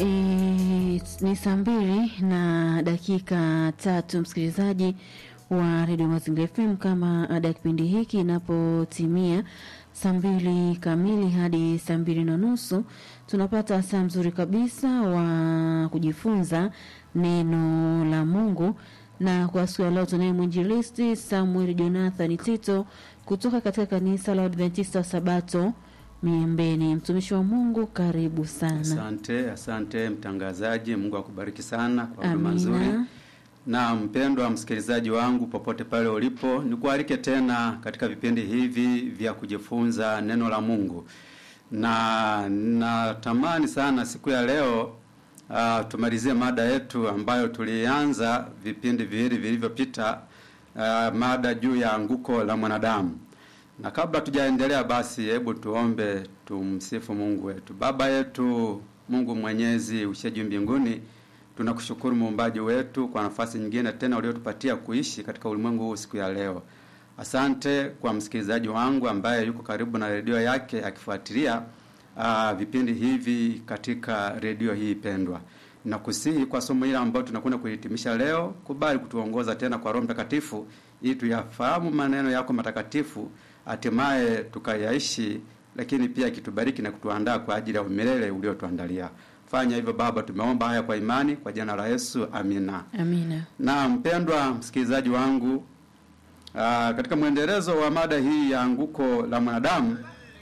E, ni saa mbili na dakika tatu msikilizaji wa redio Mazingira FM. Kama ada ya kipindi hiki inapotimia saa mbili kamili hadi saa mbili na nusu tunapata saa mzuri kabisa wa kujifunza neno la Mungu, na kwa siku ya leo tunaye mwinjilisti Samuel Jonathan Tito kutoka katika kanisa la Adventista wa Sabato Miembeni. Mtumishi wa Mungu, karibu sana. Asante, asante mtangazaji. Mungu akubariki sana kwa huduma Amina. nzuri. Na mpendwa msikilizaji wangu popote pale ulipo, nikualike tena katika vipindi hivi vya kujifunza neno la Mungu, na natamani sana siku ya leo uh, tumalizie mada yetu ambayo tulianza vipindi viwili vilivyopita, uh, mada juu ya anguko la mwanadamu. Na kabla tujaendelea, basi hebu tuombe, tumsifu Mungu wetu. Baba yetu Mungu mwenyezi ushe juu mbinguni, tunakushukuru muumbaji wetu kwa nafasi nyingine tena uliotupatia kuishi katika ulimwengu huu siku ya leo. Asante kwa msikilizaji wangu ambaye yuko karibu na redio yake akifuatilia uh, vipindi hivi katika redio hii pendwa. Nakusihi kwa somo hili ambalo tunakwenda kuhitimisha leo, kubali kutuongoza tena kwa Roho Mtakatifu ili tuyafahamu maneno yako matakatifu, hatimaye tukayaishi, lakini pia kitubariki na kutuandaa kwa ajili ya umilele uliotuandalia. Fanya hivyo Baba, tumeomba haya kwa imani, kwa jina la Yesu, amina. Amina. Na mpendwa msikilizaji wangu, aa, katika mwendelezo wa mada hii ya anguko la mwanadamu,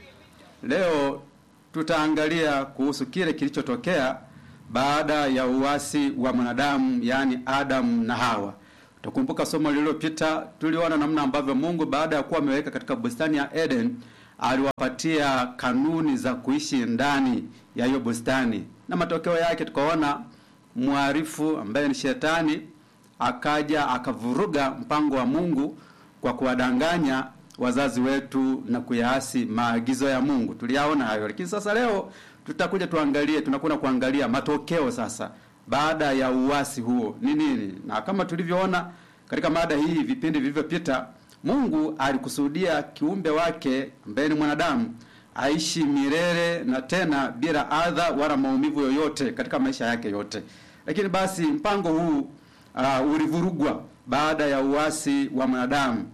leo tutaangalia kuhusu kile kilichotokea baada ya uasi wa mwanadamu, yaani Adamu na Hawa. Tukumbuka somo lililopita, tuliona namna ambavyo Mungu baada ya kuwa ameweka katika bustani ya Eden aliwapatia kanuni za kuishi ndani ya hiyo bustani, na matokeo yake tukaona mharifu ambaye ni Shetani akaja akavuruga mpango wa Mungu kwa kuwadanganya wazazi wetu na kuyaasi maagizo ya Mungu. Tuliyaona hayo, lakini sasa leo tutakuja tuangalie, tunakwenda kuangalia matokeo sasa baada ya uasi huo ni nini, na kama tulivyoona katika mada hii vipindi vilivyopita, Mungu alikusudia kiumbe wake ambaye ni mwanadamu aishi milele na tena bila adha wala maumivu yoyote katika maisha yake yote. Lakini basi mpango huu uh, ulivurugwa baada ya uasi wa mwanadamu.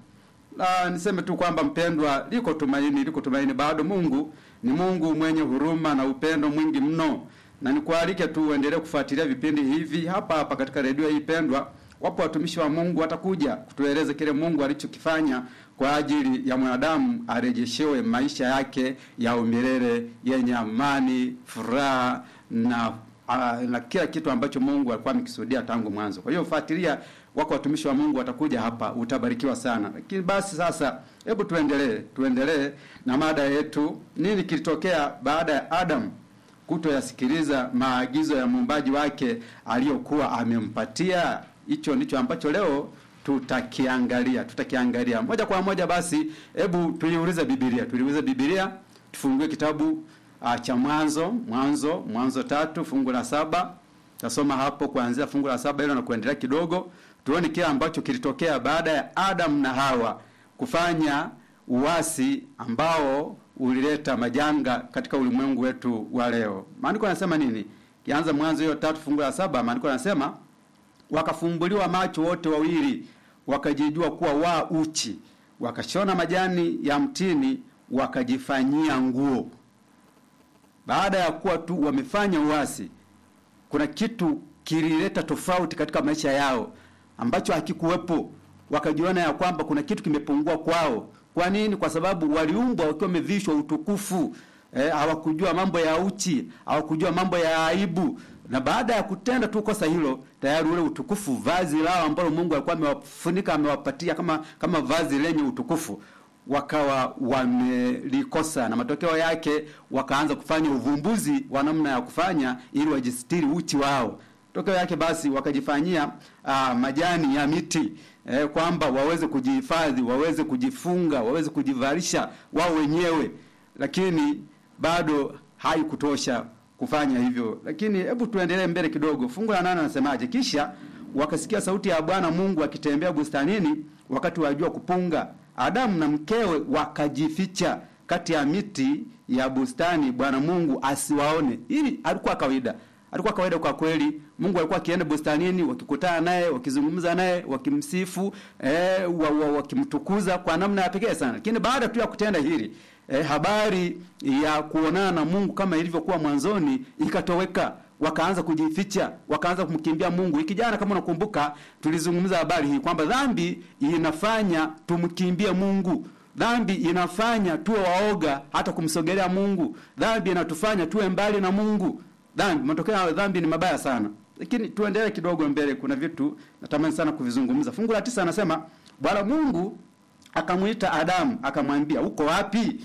Na niseme tu kwamba mpendwa, liko tumaini, liko tumaini bado. Mungu ni Mungu mwenye huruma na upendo mwingi mno, na nikualike tu uendelee kufuatilia vipindi hivi hapa hapa katika redio hii pendwa. Wapo watumishi wa Mungu watakuja kutueleza kile Mungu alichokifanya kwa ajili ya mwanadamu arejeshewe maisha yake ya umilele yenye amani, furaha na uh, na kila kitu ambacho Mungu alikuwa amekisudia tangu mwanzo. Kwa hiyo fuatilia, wako watumishi wa Mungu watakuja hapa, utabarikiwa sana. Lakini basi sasa, hebu tuendelee, tuendelee na mada yetu. Nini kilitokea baada ya Adam kutoyasikiliza maagizo ya muumbaji wake aliyokuwa amempatia? Hicho ndicho ambacho leo tutakiangalia, tutakiangalia moja kwa moja. Basi hebu tuiulize Biblia, tuliulize Biblia, tufungue kitabu uh, cha Mwanzo, Mwanzo, Mwanzo tatu fungu la saba. Tasoma hapo kuanzia fungu la saba hilo na kuendelea kidogo, tuone kile ambacho kilitokea baada ya Adam na Hawa kufanya uasi ambao ulileta majanga katika ulimwengu wetu wa leo. Maandiko yanasema nini? Kianza Mwanzo hiyo tatu fungu la saba, maandiko yanasema wakafumbuliwa macho wote wawili, wakajijua kuwa wa uchi, wakashona majani ya mtini, wakajifanyia nguo. Baada ya kuwa tu wamefanya uasi, kuna kitu kilileta tofauti katika maisha yao ambacho hakikuwepo. Wakajiona ya kwamba kuna kitu kimepungua kwao. Kwa nini? Kwa sababu waliumbwa wakiwa wamevishwa utukufu. Eh, hawakujua mambo ya uchi, hawakujua mambo ya aibu, na baada ya kutenda tu kosa hilo, tayari ule utukufu, vazi lao ambalo Mungu alikuwa amewafunika, amewapatia kama kama vazi lenye utukufu wakawa wamelikosa, na matokeo yake wakaanza kufanya uvumbuzi wa namna ya kufanya ili wajistiri uchi wao. Matokeo yake basi wakajifanyia uh, majani ya miti eh, kwamba waweze kujihifadhi, waweze kujifunga, waweze kujivalisha wao wenyewe, lakini bado haikutosha kufanya hivyo. Lakini hebu tuendelee mbele kidogo. Fungu la nane anasemaje? Kisha wakasikia sauti ya Bwana Mungu akitembea bustanini wakati wa jua kupunga Adamu na mkewe wakajificha kati ya miti ya bustani, Bwana Mungu asiwaone. Hili alikuwa kawaida. alikuwa kawaida kwa kweli. Mungu alikuwa akienda bustanini, wakikutana naye, wakizungumza naye, wakimsifu, eh, wa, wa, wakimtukuza kwa namna ya pekee sana. Lakini baada tu ya kutenda hili eh, habari ya kuonana na Mungu kama ilivyokuwa mwanzoni ikatoweka wakaanza kujificha, wakaanza kumkimbia Mungu. Wiki jana kama unakumbuka, tulizungumza habari hii kwamba dhambi inafanya tumkimbie Mungu. Dhambi inafanya tuwe waoga hata kumsogelea Mungu. Dhambi inatufanya tuwe mbali na Mungu. Dhambi, matokeo ya dhambi ni mabaya sana. Lakini tuendelee kidogo mbele, kuna vitu natamani sana kuvizungumza. Fungu la tisa anasema Bwana Mungu akamwita Adamu akamwambia, uko wapi?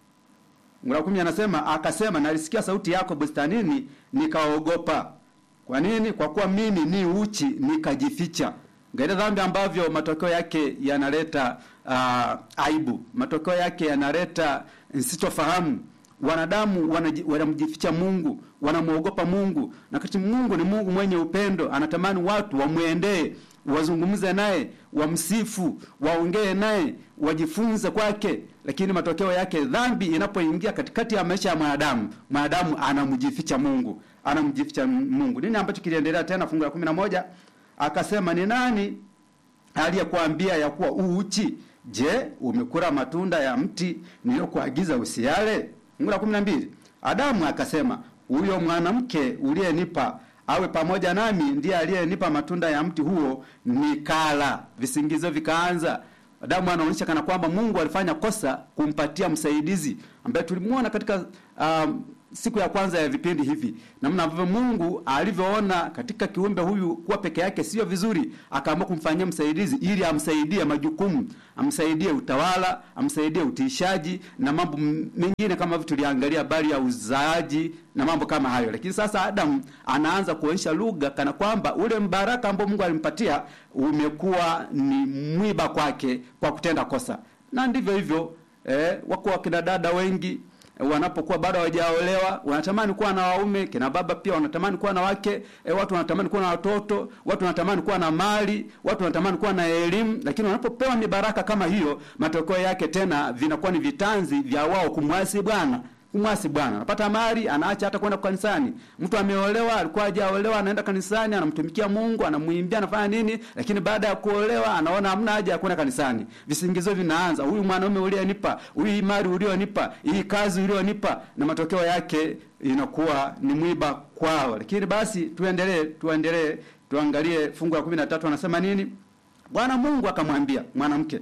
Fungu la kumi anasema akasema, nalisikia sauti yako bustanini, nikaogopa. Kwa nini? Kwa kuwa mimi ni uchi, nikajificha. Ngaida dhambi ambavyo matokeo yake yanaleta uh, aibu, matokeo yake yanaleta sitofahamu. Wanadamu wanamjificha Mungu, wanamwogopa Mungu, na kati Mungu ni Mungu mwenye upendo, anatamani watu wamwendee, wazungumze naye, wamsifu, waongee naye, wajifunze kwake. Lakini matokeo yake dhambi inapoingia katikati ya maisha ya mwanadamu, mwanadamu anamjificha Mungu, anamjificha Mungu. Nini ambacho kiliendelea tena? Fungu la kumi na moja akasema, ni nani aliyekuambia ya kuwa uuchi? Je, umekula matunda ya mti niliyokuagiza usiale? Fungu la kumi na mbili Adamu akasema, huyo mwanamke uliyenipa awe pamoja nami ndiye aliyenipa matunda ya mti huo nikala. Visingizio vikaanza. Adamu anaonyesha kana kwamba Mungu alifanya kosa kumpatia msaidizi ambaye tulimuona katika um, siku ya kwanza ya vipindi hivi, namna ambavyo Mungu alivyoona katika kiumbe huyu kuwa peke yake sio vizuri, akaamua kumfanyia msaidizi ili amsaidie majukumu, amsaidie utawala, amsaidie utiishaji na mambo mengine kama vile tuliangalia habari ya uzaaji na mambo kama hayo. Lakini sasa Adamu anaanza kuonyesha lugha kana kwamba ule mbaraka ambao Mungu alimpatia umekuwa ni mwiba kwake kwa kutenda kosa, na ndivyo hivyo eh, wako wakina dada wengi wanapokuwa bado hawajaolewa wanatamani kuwa na waume. Kina baba pia wanatamani kuwa na wake e, watu wanatamani kuwa na watoto, watu wanatamani kuwa na mali, watu wanatamani kuwa na elimu, lakini wanapopewa mibaraka kama hiyo, matokeo yake tena vinakuwa ni vitanzi vya wao kumwasi Bwana kumwasi Bwana. Anapata mali, anaacha hata kwenda kanisani. Mtu ameolewa, alikuwa hajaolewa, anaenda kanisani, anamtumikia Mungu, anamwimbia, anafanya nini, lakini baada ya kuolewa anaona hamna haja ya kwenda kanisani. Visingizio vinaanza, huyu mwanaume ulionipa, huyu mali ulionipa, hii kazi ulionipa, na matokeo yake inakuwa ni mwiba kwao. Lakini basi tuendelee, tuendelee, tuangalie fungu la 13 anasema nini? Bwana Mungu akamwambia mwanamke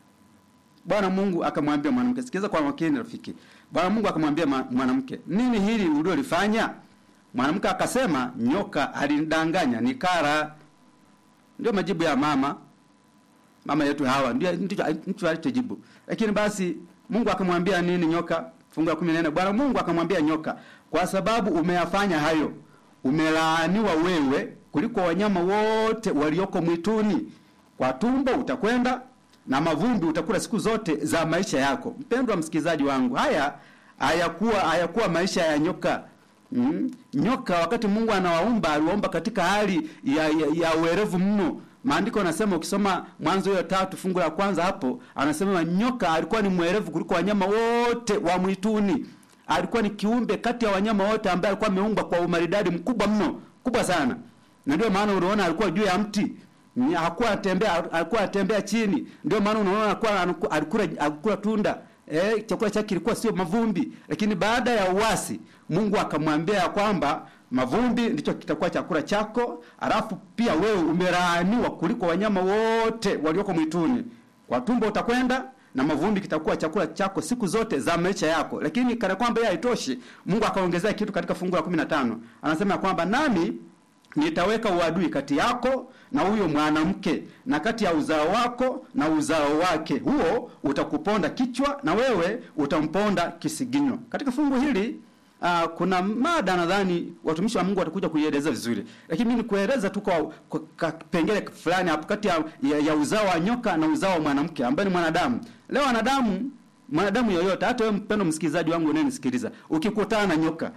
Bwana Mungu akamwambia mwanamke, sikiza kwa makini rafiki. Bwana Mungu akamwambia mwanamke, nini hili uliolifanya? Mwanamke akasema, nyoka alinidanganya nikara. Ndio majibu ya mama mama yetu Hawa, ndio ndicho alichojibu. Lakini basi Mungu akamwambia nini nyoka? Fungu la 14, Bwana Mungu akamwambia nyoka, kwa sababu umeyafanya hayo, umelaaniwa wewe kuliko wanyama wote walioko mwituni, kwa tumbo utakwenda na mavumbi utakula siku zote za maisha yako. Mpendwa msikilizaji wangu, haya hayakuwa hayakuwa maisha ya nyoka. Mm? Nyoka wakati Mungu anawaumba aliwaumba katika hali ya, ya, ya uerevu mno. Maandiko yanasema ukisoma Mwanzo hiyo tatu fungu la kwanza hapo, anasema nyoka alikuwa ni mwerevu kuliko wanyama wote wa mwituni. Alikuwa ni kiumbe kati ya wanyama wote ambaye alikuwa ameumbwa kwa umaridadi mkubwa mno, kubwa sana. Na ndio maana unaona alikuwa juu ya mti hakuwa atembea alikuwa atembea chini. Ndio maana unaona alikuwa alikula alikula tunda eh, chakula chake kilikuwa sio mavumbi. Lakini baada ya uasi, Mungu akamwambia kwamba mavumbi ndicho kitakuwa chakula chako, alafu pia wewe umelaaniwa kuliko wanyama wote walioko mwituni. Kwa tumbo utakwenda na mavumbi kitakuwa chakula chako siku zote za maisha yako. Lakini kana kwamba yeye haitoshi, Mungu akaongezea kitu katika fungu la 15. Anasema kwamba nami nitaweka uadui kati yako na huyo mwanamke na kati ya uzao wako na uzao wake, huo utakuponda kichwa na wewe utamponda kisiginyo. Katika fungu hili uh, kuna mada nadhani watumishi wa Mungu watakuja kuieleza vizuri, lakini mimi nikueleza tu kwa kipengele fulani hapo kati ya, ya, ya uzao wa nyoka na uzao wa mwanamke ambaye ni mwanadamu. Leo wanadamu, mwanadamu yoyote, hata wewe mpendo msikilizaji wangu unayenisikiliza, ukikutana na nyoka,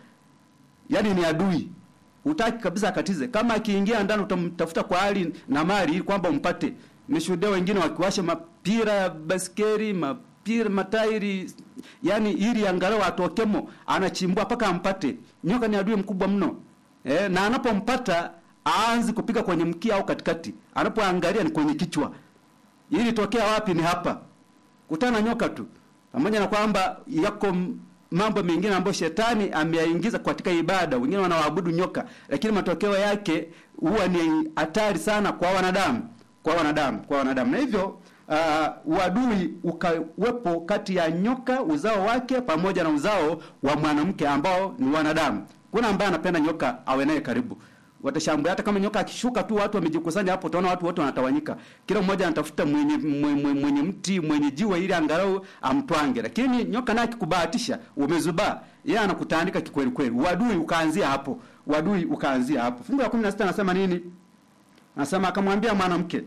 yani ni adui Utaki kabisa akatize. Kama akiingia ndani utamtafuta kwa hali na mali ili kwamba umpate. Nimeshuhudia wengine wakiwasha mapira ya baskeri, mapira matairi, yani ili angalau atokemo, anachimbua mpaka ampate. Nyoka ni adui mkubwa mno. e, na anapompata aanzi kupiga kwenye mkia au katikati, anapoangalia ni kwenye kichwa. Ili tokea wapi? Ni hapa, kutana na nyoka tu, pamoja na kwamba yako mambo mengine ambayo shetani ameyaingiza katika ibada. Wengine wanawaabudu nyoka, lakini matokeo yake huwa ni hatari sana kwa wanadamu, kwa wanadamu, kwa wanadamu. Na hivyo uh, uadui ukawepo kati ya nyoka uzao wake pamoja na uzao wa mwanamke ambao ni wanadamu. Kuna ambaye anapenda nyoka awe naye karibu watashambulia. Hata kama nyoka akishuka tu, watu wamejikusanya hapo, utaona watu wote wanatawanyika, kila mmoja anatafuta mwenye, mwenye, mwenye mti mwenye jiwe ili angalau amtwange. Lakini nyoka naye akikubahatisha, umezubaa, yeye anakutandika kikweli kweli. Uadui ukaanzia hapo, uadui ukaanzia hapo. Fungu la 16 anasema nini? Anasema akamwambia mwanamke,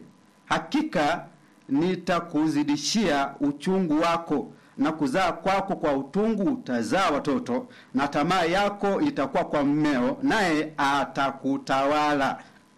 hakika nitakuzidishia uchungu wako na kuzaa kwako kwa utungu utazaa watoto, na tamaa yako itakuwa kwa mmeo, naye atakutawala.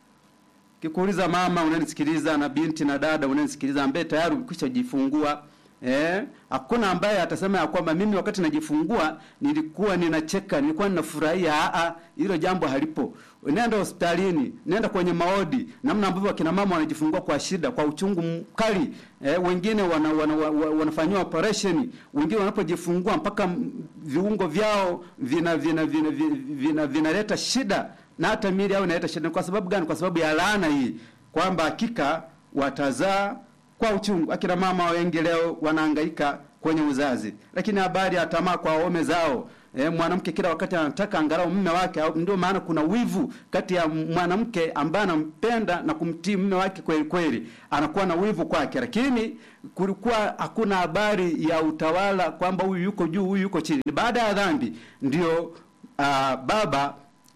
Kikuuliza mama unanisikiliza, na binti na dada unanisikiliza, ambaye tayari umekwisha jifungua eh, hakuna ambaye atasema ya kwamba mimi wakati najifungua nilikuwa ninacheka, nilikuwa ninafurahia. A, hilo jambo halipo. Nenda hospitalini, nenda kwenye maodi, namna ambavyo akina mama wanajifungua kwa shida, kwa uchungu mkali. Eh, wengine wana, wana, wana, wanafanyiwa operation, wengine wanapojifungua mpaka viungo vyao vina vina vina vinaleta vina, vina shida na hata miili yao inaleta shida. Kwa sababu gani? Kwa sababu ya laana hii, kwamba hakika watazaa kwa uchungu. Akina mama wengi leo wanahangaika kwenye uzazi, lakini habari ya tamaa kwa waume zao. E, mwanamke kila wakati anataka angalau mume wake. Ndio maana kuna wivu kati ya mwanamke ambaye anampenda na kumtii mume wake kweli kweli, anakuwa na wivu kwake, lakini kulikuwa hakuna habari ya utawala kwamba huyu yuko juu, huyu yuko chini. Baada ya dhambi ndio uh, baba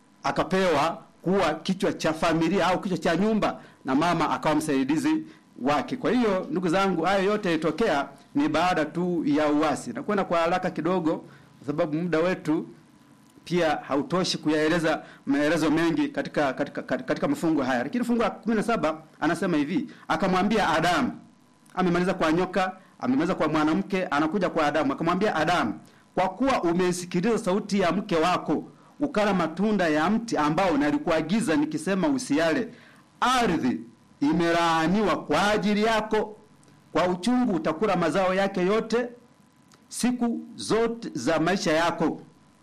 akapewa kuwa kichwa cha familia au kichwa cha nyumba na mama akawa msaidizi wake. Kwa hiyo ndugu zangu, hayo yote yalitokea ni baada tu ya uasi. Nakwenda kwa haraka kidogo, kwa sababu muda wetu pia hautoshi kuyaeleza maelezo mengi katika katika katika mafungu haya, lakini fungu la 17 anasema hivi, akamwambia Adamu. Amemaliza kwa nyoka, amemaliza kwa mwanamke, anakuja kwa Adamu. Akamwambia Adamu, kwa kuwa umeisikiliza sauti ya mke wako ukala matunda ya mti ambao nalikuagiza nikisema usiale, ardhi imelaaniwa kwa ajili yako, kwa uchungu utakula mazao yake yote siku zote za maisha yako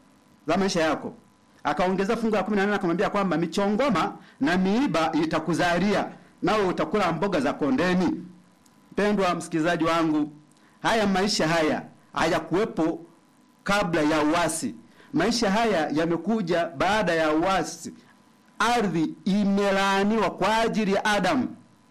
za maisha yako. Akaongeza fungu la 18 akamwambia kwamba michongoma na miiba itakuzalia, nawe utakula mboga za kondeni. Mpendwa msikilizaji wangu, haya maisha haya hayakuwepo kabla ya uasi. Maisha haya yamekuja baada ya uasi. Ardhi imelaaniwa kwa ajili ya Adamu.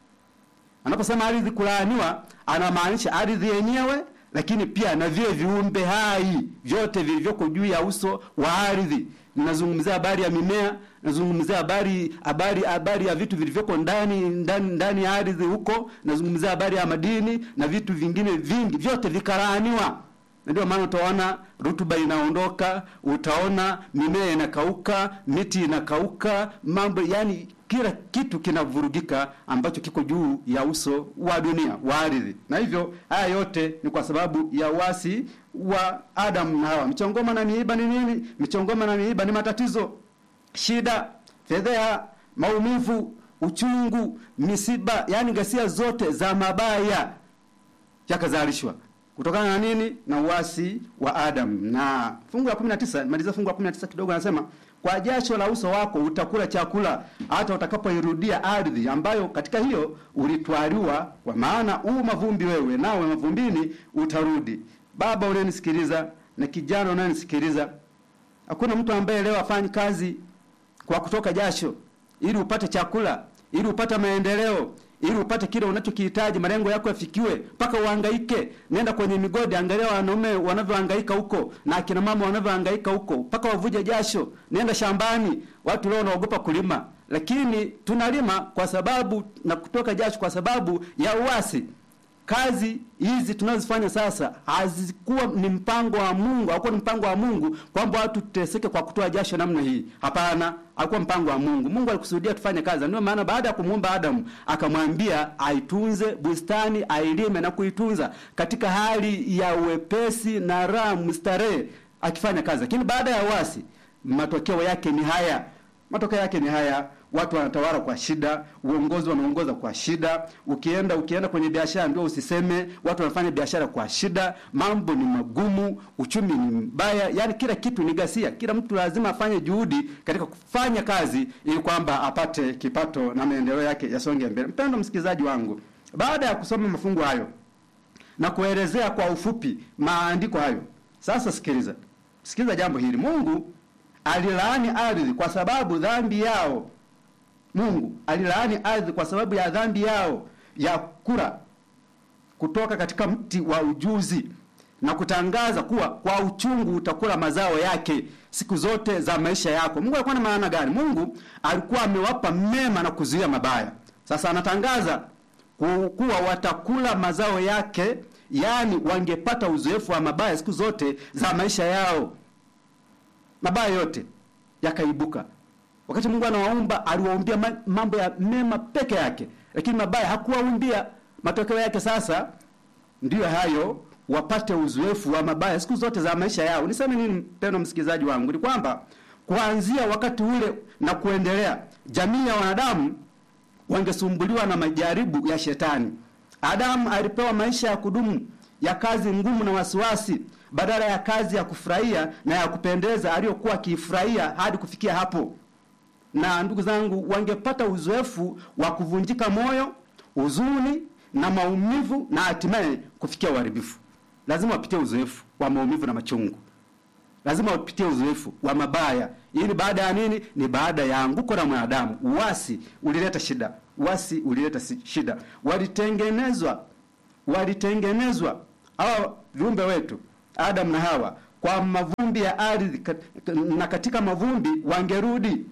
Anaposema ardhi kulaaniwa, anamaanisha ardhi yenyewe, lakini pia na vile viumbe hai vyote vilivyoko juu ya uso wa ardhi. Ninazungumzia habari ya mimea, nazungumzia habari habari habari ya vitu vilivyoko ndani ndani ndani ya ardhi huko, nazungumzia habari ya madini na vitu vingine vingi, vyote vikalaaniwa. Ndio maana utaona rutuba inaondoka, utaona mimea inakauka, miti inakauka, mambo yani kila kitu kinavurugika ambacho kiko juu ya uso wa dunia wa ardhi. Na hivyo haya yote ni kwa sababu ya uasi wa Adam na Hawa. Michongoma na miiba ni nini? Michongoma na miiba ni matatizo, shida, fedheha, maumivu, uchungu, misiba, yani ghasia zote za mabaya yakazalishwa kutokana na nini? Na uasi wa Adam. Na fungu la 19, maliza fungu la 19 kidogo, anasema kwa jasho la uso wako utakula chakula hata utakapoirudia ardhi ambayo katika hiyo ulitwaliwa, kwa maana huu mavumbi wewe, nawe mavumbini utarudi. Baba unayenisikiliza na kijana unayenisikiliza, hakuna mtu ambaye leo afanyi kazi kwa kutoka jasho ili upate chakula, ili upate maendeleo ili upate kile unachokihitaji, malengo yako yafikiwe, mpaka uhangaike. Nenda kwenye migodi, angalia wanaume wanavyohangaika huko na akina mama wanavyohangaika huko, mpaka wavuje jasho. Nenda shambani, watu leo wanaogopa kulima, lakini tunalima kwa sababu na kutoka jasho kwa sababu ya uasi. Kazi hizi tunazofanya sasa hazikuwa ni mpango wa Mungu, hakuwa ni mpango wa Mungu kwamba watu tuteseke kwa kutoa jasho namna hii. Hapana, hakuwa mpango wa Mungu. Mungu alikusudia tufanye kazi. Ndio maana baada ya kumuumba Adamu akamwambia aitunze bustani, ailime na kuitunza katika hali ya uwepesi na raha, mstarehe, akifanya kazi. Lakini baada ya uasi, matokeo yake ni haya Matokeo yake ni haya, watu wanatawala kwa shida, uongozi wanaongoza kwa shida. Ukienda ukienda kwenye biashara ndio usiseme, watu wanafanya biashara kwa shida, mambo ni magumu, uchumi ni mbaya, yani kila kitu ni ghasia. Kila mtu lazima afanye juhudi katika kufanya kazi ili kwamba apate kipato na maendeleo yake yasonge mbele. Mpendo msikilizaji wangu, baada ya kusoma mafungu hayo na kuelezea kwa ufupi maandiko hayo, sasa sikiliza, sikiliza jambo hili. Mungu alilaani ardhi kwa sababu dhambi yao. Mungu alilaani ardhi kwa sababu ya dhambi yao ya kula kutoka katika mti wa ujuzi na kutangaza kuwa kwa uchungu utakula mazao yake siku zote za maisha yako. Mungu alikuwa na maana gani? Mungu alikuwa amewapa mema na kuzuia mabaya. Sasa anatangaza kuwa watakula mazao yake, yaani wangepata uzoefu wa mabaya siku zote za maisha yao mabaya yote yakaibuka. Wakati Mungu anawaumba aliwaumbia mambo ya mema peke yake, lakini mabaya hakuwaumbia. Matokeo yake sasa ndiyo hayo, wapate uzoefu wa mabaya siku zote za maisha yao. Niseme nini, mpendwa msikilizaji wangu? Ni kwamba kuanzia wakati ule na kuendelea, jamii ya wanadamu wangesumbuliwa na majaribu ya shetani. Adamu alipewa maisha ya kudumu ya kazi ngumu na wasiwasi badala ya kazi ya kufurahia na ya kupendeza aliyokuwa akiifurahia hadi kufikia hapo. Na ndugu zangu, wangepata uzoefu wa kuvunjika moyo, huzuni na maumivu, na hatimaye kufikia uharibifu. Lazima wapitie uzoefu wa maumivu na machungu, lazima wapitie uzoefu wa mabaya. Ili baada ya nini? Ni baada ya anguko la mwanadamu. Uasi ulileta shida, uasi ulileta shida. Walitengenezwa, walitengenezwa hawa viumbe wetu Adam na Hawa kwa mavumbi ya ardhi, na katika mavumbi wangerudi.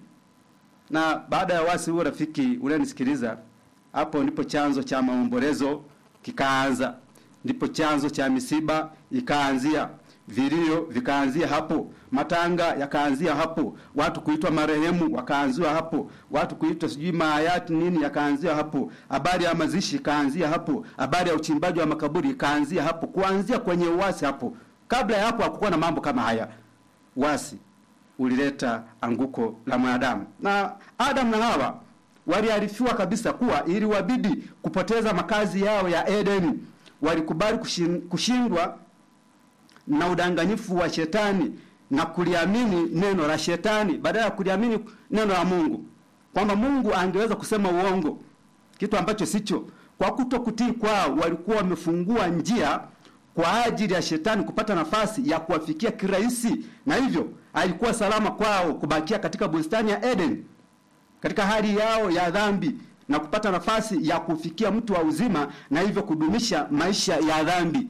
Na baada ya wasi huo, rafiki unanisikiliza, hapo ndipo chanzo cha maombolezo kikaanza, ndipo chanzo cha misiba ikaanzia, vilio vikaanzia hapo, matanga yakaanzia hapo, watu kuitwa marehemu wakaanzia hapo, watu kuitwa sijui mahayati nini yakaanzia hapo, habari ya mazishi ikaanzia hapo, habari ya uchimbaji wa makaburi ikaanzia hapo, kuanzia kwenye uasi hapo. Kabla ya hapo hakukuwa na mambo kama haya. Uasi ulileta anguko la mwanadamu, na Adam na Hawa waliarifiwa kabisa kuwa ili wabidi kupoteza makazi yao ya Edeni. Walikubali kushindwa na udanganyifu wa shetani na kuliamini neno la shetani badala ya kuliamini neno la Mungu, kwamba Mungu angeweza kusema uongo, kitu ambacho sicho. Kwa kuto kutii kwao, walikuwa wamefungua njia kwa ajili ya shetani kupata nafasi ya kuwafikia kirahisi, na hivyo alikuwa salama kwao kubakia katika bustani ya Eden katika hali yao ya dhambi na kupata nafasi ya kufikia mtu wa uzima, na hivyo kudumisha maisha ya dhambi.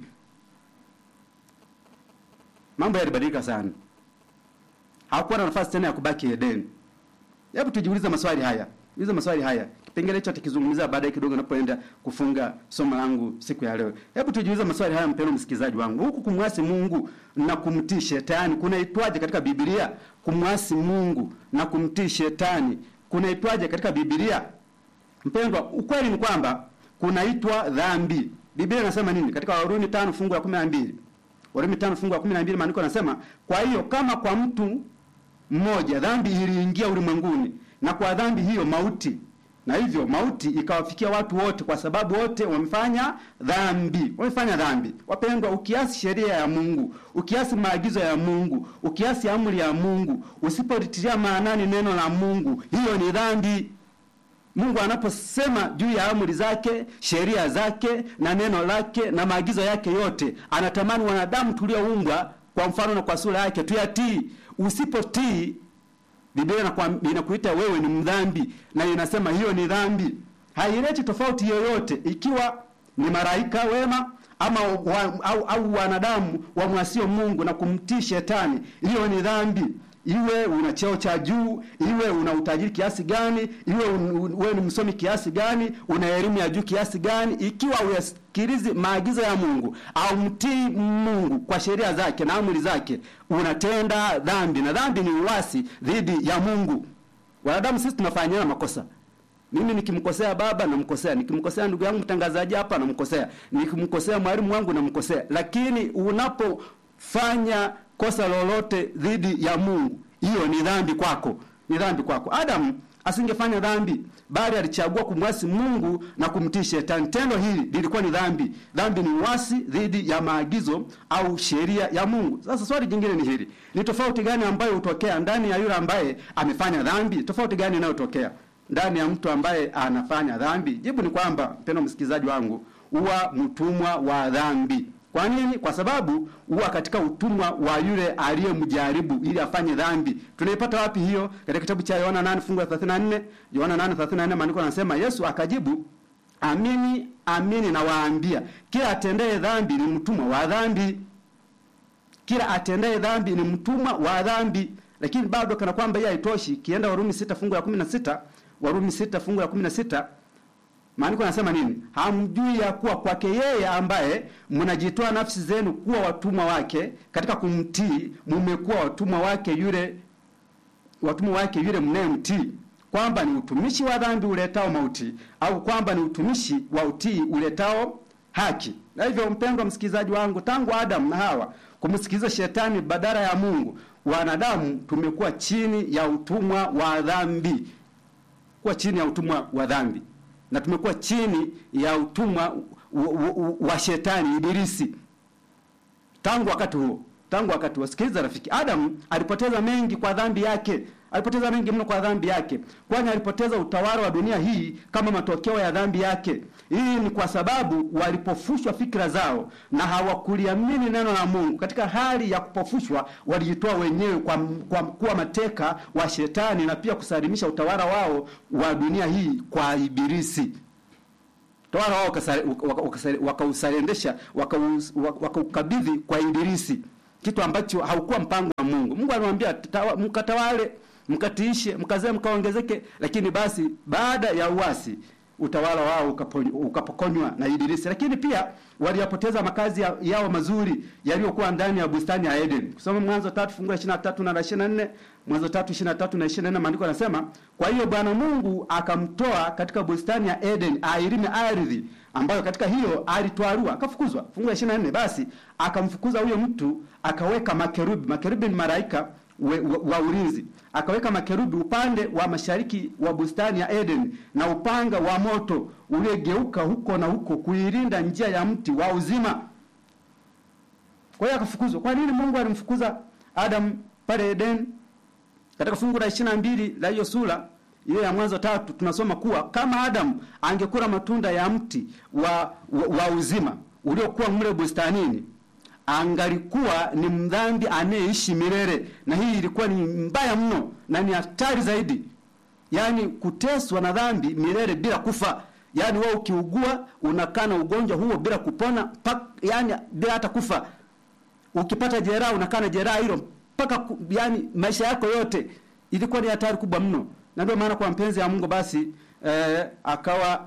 Mambo yalibadilika sana, hawakuwa na nafasi tena ya kubaki Eden. Hebu tujiulize maswali haya, ulize maswali haya kipengele hicho atakizungumzia baadaye kidogo napoenda kufunga somo langu siku ya leo. Hebu tujiulize maswali haya, mpendwa msikilizaji wangu. Huku kumwasi Mungu na kumtii shetani kunaitwaje katika Biblia? Kumwasi Mungu na kumtii shetani kunaitwaje katika Biblia? Mpendwa, ukweli ni kwamba kunaitwa dhambi. Biblia inasema nini? Katika Warumi tano fungu la kumi na mbili Warumi tano fungu la kumi na mbili maandiko yanasema, kwa hiyo kama kwa mtu mmoja dhambi iliingia ulimwenguni, na kwa dhambi hiyo mauti na hivyo mauti ikawafikia watu wote, kwa sababu wote wamefanya dhambi. Wamefanya dhambi. Wapendwa, ukiasi sheria ya Mungu, ukiasi maagizo ya Mungu, ukiasi amri ya Mungu, usipolitilia maanani neno la Mungu, hiyo ni dhambi. Mungu anaposema juu ya amri zake, sheria zake na neno lake na maagizo yake yote, anatamani wanadamu tulioumbwa kwa mfano na kwa sura yake tuyatii. Usipotii Biblia inakuita wewe ni mdhambi, na inasema hiyo ni dhambi. Haileti tofauti yoyote ikiwa ni malaika wema ama wa, au, au wanadamu wamwasio Mungu na kumtii shetani, hiyo ni dhambi. Iwe una cheo cha juu, iwe una utajiri kiasi gani, iwe wewe ni msomi kiasi gani, una elimu ya juu kiasi gani, ikiwa uyasikilizi maagizo ya Mungu au mtii Mungu kwa sheria zake na amri zake, unatenda dhambi, na dhambi ni uasi dhidi ya Mungu. Wanadamu sisi tunafanyana makosa. Mimi nikimkosea baba namkosea, nikimkosea ndugu yangu mtangazaji hapa namkosea, nikimkosea mwalimu wangu namkosea, lakini unapofanya kosa lolote dhidi ya Mungu, hiyo ni dhambi kwako. ni dhambi kwako. Adamu asingefanya dhambi, bali alichagua kumwasi Mungu na kumtii Shetani. Tendo hili lilikuwa ni dhambi. Dhambi ni uasi dhidi ya maagizo au sheria ya Mungu. Sasa swali jingine ni hili, ni tofauti gani ambayo hutokea ndani ya yule ambaye amefanya dhambi? Tofauti gani inayotokea ndani ya mtu ambaye anafanya dhambi? Jibu ni kwamba, mpendwa msikilizaji wangu, huwa mtumwa wa dhambi. Kwa nini? Kwa sababu huwa katika utumwa wa yule aliyemjaribu ili afanye dhambi. Tunaipata wapi hiyo? Katika kitabu cha Yohana 8 fungu la 34. Yohana 8:34 maandiko yanasema, Yesu akajibu, amini amini nawaambia, kila atendaye dhambi ni mtumwa wa dhambi. Kila atendaye dhambi ni mtumwa wa dhambi. Lakini bado kana kwamba hiyo haitoshi, kienda Warumi 6 fungu la 16, Warumi 6 fungu la 16 Maandiko yanasema nini? Hamjui ya kuwa kwake yeye ambaye mnajitoa nafsi zenu kuwa watumwa wake katika kumtii, mmekuwa watumwa wake yule watumwa wake yule mnayemtii, kwamba ni utumishi wa dhambi uletao mauti, au kwamba ni utumishi wa utii uletao haki. Na hivyo, mpendwa msikilizaji wangu, tangu Adamu na Hawa kumsikiliza shetani badala ya Mungu, wanadamu tumekuwa chini ya utumwa wa dhambi, kuwa chini ya utumwa wa dhambi na tumekuwa chini ya utumwa wa shetani Ibilisi tangu wakati huo. Tangu wakati huo, sikiliza rafiki, Adamu alipoteza mengi kwa dhambi yake, alipoteza mengi mno kwa dhambi yake, kwani alipoteza utawala wa dunia hii kama matokeo ya dhambi yake. Hii ni kwa sababu walipofushwa fikra zao na hawakuliamini neno la Mungu. Katika hali ya kupofushwa, walijitoa wenyewe kwa, kwa kuwa mateka wa shetani na pia kusalimisha utawala wao wa dunia hii kwa Ibilisi. Utawala wao wakausalendesha, wakaukabidhi kwa Ibilisi, kitu ambacho haukuwa mpango wa Mungu. Mungu alimwambia mkatawale, mkatiishe, mkazae, mkaongezeke, lakini basi baada ya uasi utawala wao ukapokonywa na Ibilisi. Lakini pia waliyapoteza makazi ya, yao mazuri yaliyokuwa ndani ya bustani ya Eden. Kusoma Mwanzo tatu fungu la 23 na la 24, Mwanzo tatu 23 na 24, maandiko yanasema, kwa hiyo Bwana Mungu akamtoa katika bustani ya Eden ailime ardhi ambayo katika hiyo alitwarua akafukuzwa. Fungu la 24, basi akamfukuza huyo mtu akaweka makerubi. Makerubi ni malaika we, wa, wa ulinzi. Akaweka makerubi upande wa mashariki wa bustani ya Eden na upanga wa moto uliogeuka huko na huko kuilinda njia ya mti wa uzima. Kwa hiyo akafukuzwa. Kwa nini Mungu alimfukuza Adam pale Eden? Katika fungu la 22 la hiyo sura hiyo ya Mwanzo tatu tunasoma kuwa kama Adam angekula matunda ya mti wa, wa, wa uzima uliokuwa mle bustanini angalikuwa ni mdhambi anayeishi milele, na hii ilikuwa ni mbaya mno na ni hatari zaidi, yaani kuteswa na dhambi milele bila kufa. Yaani wewe ukiugua unakaa na ugonjwa huo bila kupona pak, yani bila hata kufa. Ukipata jeraha unakaa na jeraha hilo mpaka yani maisha yako yote. Ilikuwa ni hatari kubwa mno, na ndio maana kwa mpenzi ya Mungu basi eh, akawa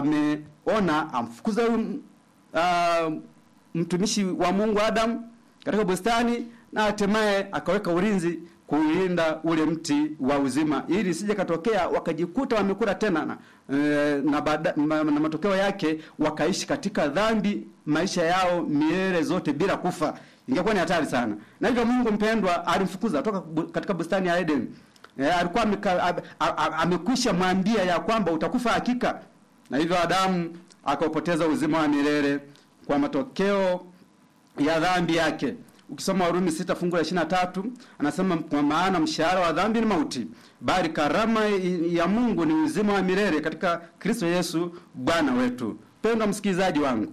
ameona amfukuza huyu uh, mtumishi wa Mungu Adam katika bustani na hatimaye akaweka ulinzi kuilinda ule mti wa uzima ili sije katokea wakajikuta wamekula tena na, e, na, bada, na, na matokeo yake wakaishi katika dhambi maisha yao milele zote bila kufa. Ingekuwa ni hatari sana. Na hivyo Mungu mpendwa alimfukuza toka katika bustani ya Eden. E, alikuwa amekwisha mwambia ya kwamba utakufa hakika, na hivyo Adamu akaupoteza uzima wa milele kwa matokeo ya dhambi yake. Ukisoma Warumi sita fungu la ishirini na tatu anasema kwa maana mshahara wa dhambi ni mauti, bali karama ya Mungu ni uzima wa milele katika Kristo Yesu Bwana wetu. Pendwa msikilizaji wangu,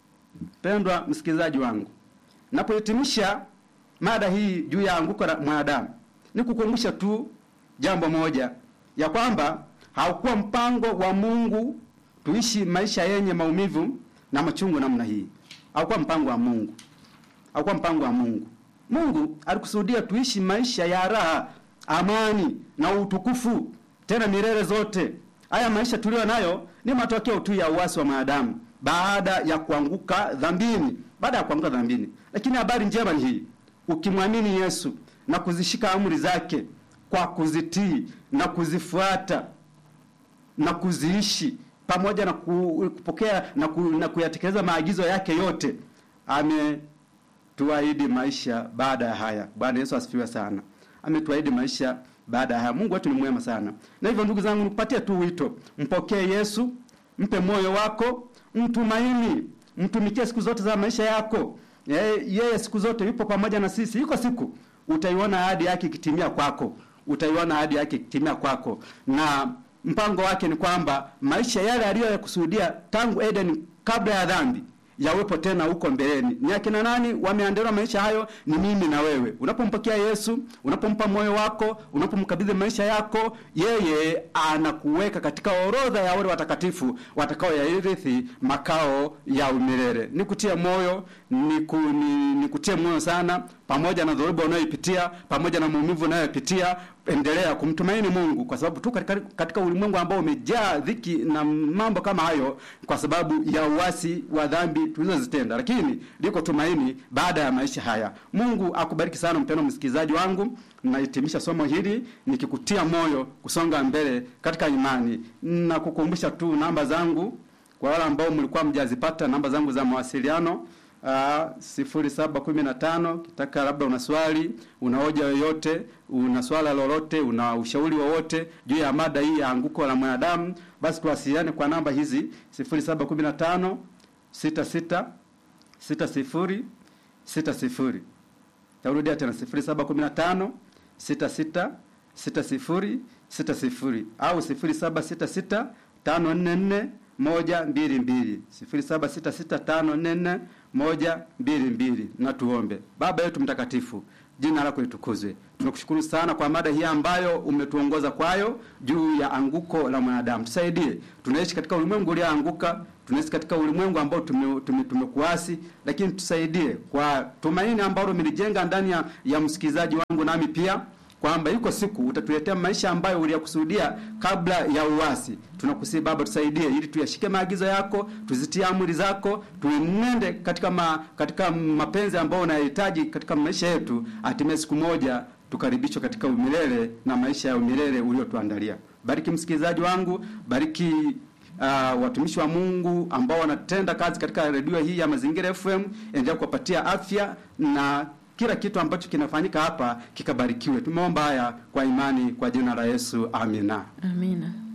pendwa msikilizaji wangu, napohitimisha mada hii juu ya anguko la mwanadamu, ni kukumbusha tu jambo moja ya kwamba haukuwa mpango wa Mungu tuishi maisha yenye maumivu na machungu namna hii. Haukuwa mpango wa Mungu, haukuwa mpango wa Mungu. Mungu alikusudia tuishi maisha ya raha, amani na utukufu, tena milele zote. Haya maisha tuliyo nayo ni matokeo tu ya uasi wa mwanadamu baada ya kuanguka dhambini, baada ya kuanguka dhambini. Lakini habari njema ni hii, ukimwamini Yesu na kuzishika amri zake kwa kuzitii na kuzifuata na kuziishi pamoja na kupokea na, ku, na kuyatekeleza maagizo yake yote, ametuahidi maisha baada ya haya. Bwana Yesu asifiwe sana. Ametuahidi maisha baada ya haya. Mungu wetu ni mwema sana, na hivyo ndugu zangu, nikupatie tu wito, mpokee Yesu, mpe moyo wako, mtumaini, mtumikie siku zote za maisha yako. Yeye, yeye siku zote yupo pamoja na sisi. Iko siku utaiona ahadi yake ikitimia kwako, utaiona ahadi yake ikitimia kwako, na mpango wake ni kwamba maisha yale aliyoyakusudia tangu Eden kabla ya dhambi yawepo tena huko mbeleni. Ni akina nani wameandaliwa maisha hayo? Ni mimi na wewe. Unapompokea Yesu, unapompa moyo wako, unapomkabidhi maisha yako, yeye anakuweka katika orodha ya wale watakatifu watakao yairithi makao ya umilele. Nikutie moyo, niku, ni, nikutie moyo sana, pamoja na dhoruba unayoipitia, pamoja na maumivu unayopitia, endelea kumtumaini Mungu kwa sababu tu katika, katika ulimwengu ambao umejaa dhiki na mambo kama hayo, kwa sababu ya uasi wa dhambi tulizozitenda, lakini liko tumaini baada ya maisha haya. Mungu akubariki sana mpendwa msikilizaji wangu. Nahitimisha somo hili nikikutia moyo kusonga mbele katika imani na kukumbusha tu namba zangu kwa wale ambao mlikuwa mjazipata, namba zangu za mawasiliano sifuri saba kumi na tano kitaka labda una swali una hoja yoyote una swala lolote una ushauri wowote juu ya mada hii ya anguko la mwanadamu basi tuwasiliane kwa namba hizi sifuri saba kumi na tano sita sita sita sifuri sita sifuri tarudia tena sifuri saba kumi na tano sita sita sita sifuri sita sifuri au sifuri saba sita sita tano nne nne moja mbili mbili sifuri saba sita sita tano nne nne moja mbili mbili. Na tuombe. Baba yetu mtakatifu, jina lako litukuzwe. Tunakushukuru sana kwa mada hii ambayo umetuongoza kwayo juu ya anguko la mwanadamu. Tusaidie, tunaishi katika ulimwengu ulioanguka, tunaishi katika ulimwengu ambao tumekuasi tume, tume lakini tusaidie kwa tumaini ambalo umelijenga ndani ya, ya msikilizaji wangu nami pia kwamba yuko siku utatuletea maisha ambayo uliyakusudia kabla ya uasi. Tunakusihi Baba, tusaidie ili tuyashike maagizo yako, tuzitie amri zako, tuenende katika ma, katika mapenzi ambayo unayahitaji katika maisha yetu, hatimaye siku moja tukaribishwe katika umilele na maisha ya umilele uliotuandalia. Bariki msikilizaji wangu, bariki uh, watumishi wa Mungu ambao wanatenda kazi katika redio hii ya Mazingira FM, endelea kuwapatia afya na kila kitu ambacho kinafanyika hapa kikabarikiwe. Tumeomba haya kwa imani kwa jina la Yesu, amina, amina.